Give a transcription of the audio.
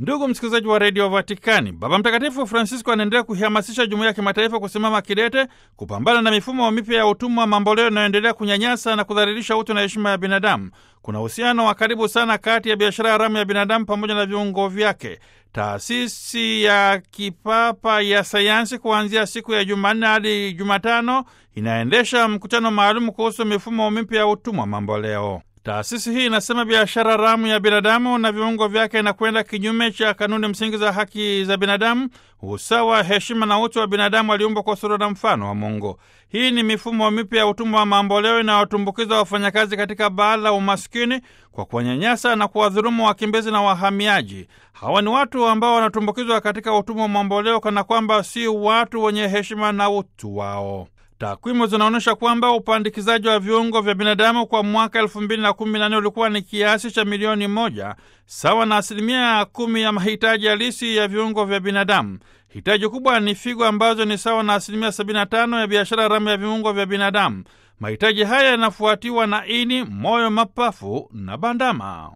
Ndugu msikilizaji wa redio Vatikani, Baba Mtakatifu Francisco anaendelea kuihamasisha jumuiya ya kimataifa kusimama kidete kupambana na mifumo mipya ya utumwa mamboleo inayoendelea kunyanyasa na kudhalilisha utu na heshima ya binadamu. Kuna uhusiano wa karibu sana kati ya biashara haramu ya binadamu pamoja na viungo vyake. Taasisi ya kipapa ya sayansi kuanzia siku ya Jumanne hadi Jumatano inaendesha mkutano maalum kuhusu mifumo mipya ya utumwa mamboleo. Taasisi hii inasema biashara haramu ya binadamu na viungo vyake inakwenda kinyume cha kanuni msingi za haki za binadamu, usawa, heshima na utu wa binadamu aliumbwa kwa sura na mfano wa Mungu. Hii ni mifumo mipya ya utumwa wa mamboleo inayotumbukiza wafanyakazi katika baa la umaskini kwa kuwanyanyasa na kuwadhulumu wakimbizi na wahamiaji. Hawa ni watu ambao wanatumbukizwa katika utumwa wa mamboleo kana kwamba si watu wenye heshima na utu wao. Takwimu zinaonyesha kwamba upandikizaji wa viungo vya binadamu kwa mwaka elfu mbili na kumi na nne ulikuwa ni kiasi cha milioni moja sawa na asilimia kumi ya mahitaji halisi ya viungo vya binadamu. Hitaji kubwa ni figo ambazo ni sawa na asilimia sabini na tano ya biashara haramu ya viungo vya binadamu. Mahitaji haya yanafuatiwa na ini, moyo, mapafu na bandama.